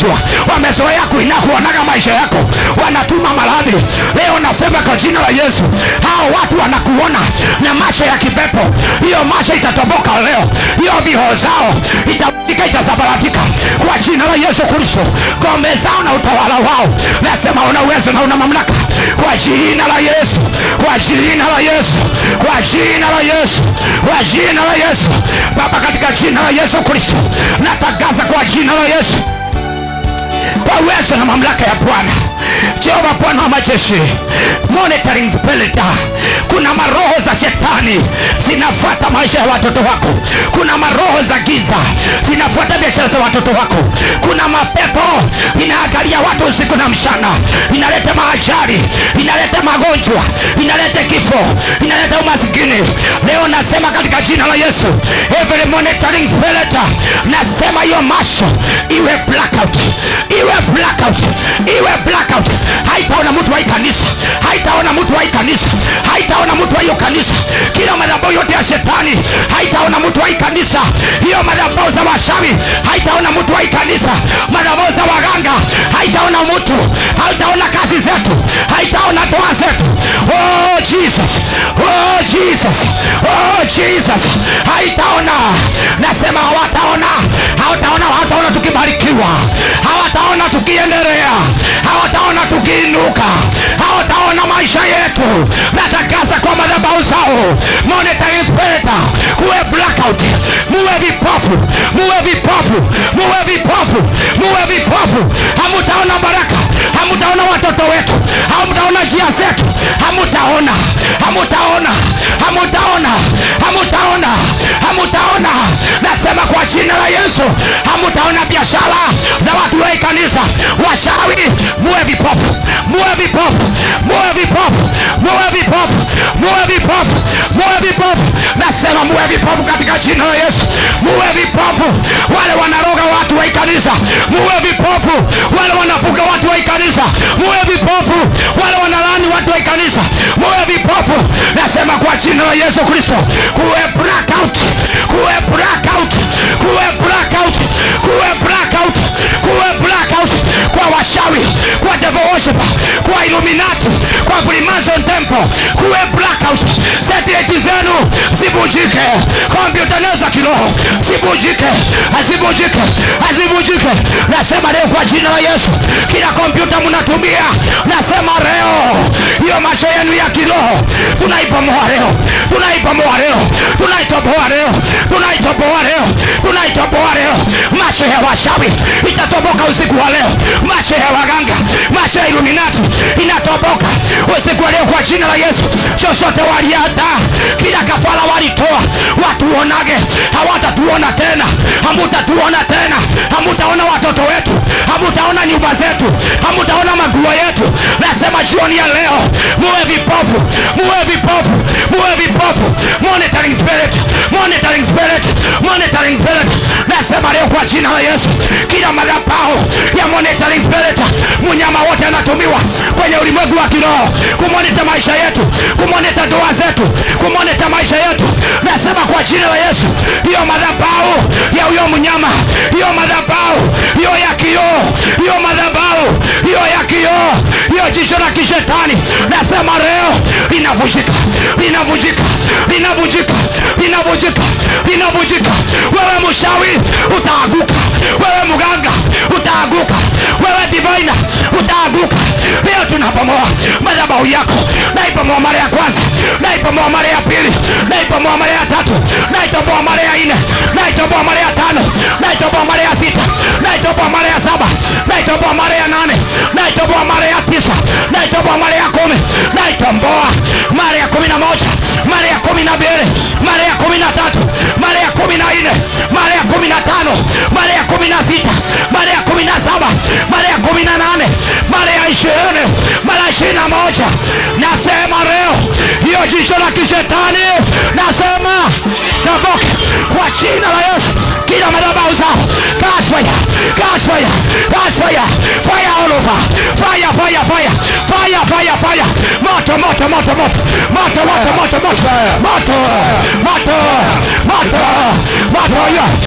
kuinua wamezoea kuina kuonaga maisha yako wanatuma maradhi leo nasema kwa jina la yesu hao watu wanakuona na masha ya kipepo hiyo masha itatoboka leo hiyo viho zao itaika itasabaratika kwa jina la yesu kristo ngome zao na utawala wao nasema una uwezo na una mamlaka kwa jina la yesu kwa jina la yesu kwa jina la yesu kwa jina la yesu baba katika jina la yesu kristo natangaza kwa jina la yesu kwa uwezo na mamlaka ya bwana jehova bwana wa majeshi monitoring spirit kuna maroho za shetani zinafuata maisha ya watoto wako kuna maroho za giza zinafuata biashara za watoto wako kuna mapepo inaangalia watu usiku na mchana inaleta maajari inaleta magonjwa inaleta kifo inaleta umasikini leo nasema katika jina la yesu every monitoring spirit nasema hiyo masho iwe blackout iwe blackout iwe blackout haitaona mtu wa hii kanisa haitaona mtu wa hii kanisa haitaona mtu wa hiyo kanisa kila madhabahu yote ya shetani haitaona mtu wa hii kanisa hiyo madhabahu za washawi haitaona mtu wa hii kanisa madhabahu za waganga haitaona mtu haitaona kazi zetu haitaona doa zetu oh jesus oh jesus oh jesus haitaona nasema hawataona hawataona hawataona tukibarikiwa hawataona tukiendelea hawataona tukiinuka hawataona maisha yetu natakasa kwa madhabahu zao monitoring spirit kuwe blackout muwe vipofu muwe vipofu muwe vipofu muwe vipofu hamutaona baraka hamutaona watoto wetu hamutaona njia zetu hamutaona hamutaona hamutaona hamutaona hamutaona nasema kwa jina la yesu hamutaona biashara za watu wa hii kanisa washawi muwe vipofu muwe vipofu muwe vipofu muwe vipofu muwe vipofu muwe vipofu nasema muwe vipofu katika jina la yesu muwe vipofu wale wanaroga watu wa hii kanisa muwe vipofu wale wanafuga watu wa hii kanisa muwe vipofu wale wanalani watu wa hii kanisa muwe vipofu nasema kwa jina la yesu kristo kuwe blackout kuwe blackout kuwe blackout kuwe blackout kuwe blackout kwa washawi kwa devil worshiper kwa illuminati kwa freemason temple kuwe blackout satellite zenu zibujike kompyuta leo za kiroho zibujike hazibujike hazibujike nasema leo kwa jina la yesu kila kompyuta mnatumia nasema leo hiyo maisha yenu ya kiroho tunaipomoa leo tunaipomoa leo tunaitoboa leo tunaitoboa leo tunaitoboa leo maisha ya washawi itatoboka usiku wa leo maisha ya waganga maisha ya iluminati inatoboka usiku wa leo kwa jina la yesu chochote waliadaa kila kafara walitoa watuonage hawatatuona tena hamutatuona tena hamutaona watoto wetu hamutaona nyumba zetu hamutaona maguo yetu nasema jioni ya leo muwe vipofu muwe vipofu muwe vipofu monitoring spirit monitoring spirit monitoring spirit nasema leo kwa jina la yesu kila madhabahu ya monitoring spirit mnyama wote anatumiwa kwenye ulimwengu wa kiroho kumonita maisha yetu kumonita ndoa zetu kumonita maisha yetu nasema kwa jina la yesu hiyo madhabahu ya huyo mnyama hiyo madhabahu hiyo ya kioo hiyo madhabahu hiyo ya kioo hiyo jicho la kishetani nasema leo linavunjika linavunjika linavunjika linavunjika linavunjika wewe mshawi utaaguka wewe mganga utaaguka wewe divina utaaguka leo tunapomoa madhabahu yako naipomoa mara ya kwanza naipomoa mara ya pili naipomoa mara ya tatu naitoboa mara ya nne naitoboa mara ya tano naitoboa mara ya sita naitoboa mara ya saba naitoboa mara ya nane naitoboa mara ya tisa naitoboa mara ya kumi naitomboa mara ya kumi na moja mara ya kumi na mbili mara ya kumi na tatu mara ya kumi na nne mara ya kumi na tano mara ya kumi na sita mara ya kumi na saba mara ya kumi na nane mara ya ishirini mara ya ishirini na moja nasema leo hiyo jicho la kishetani nasema naboke kwa jina la yesu kila madhabahu zao catch fire catch fire catch fire fire all over fire fire fire fire fire fire moto moto moto moto moto moto moto moto moto moto moto moto moto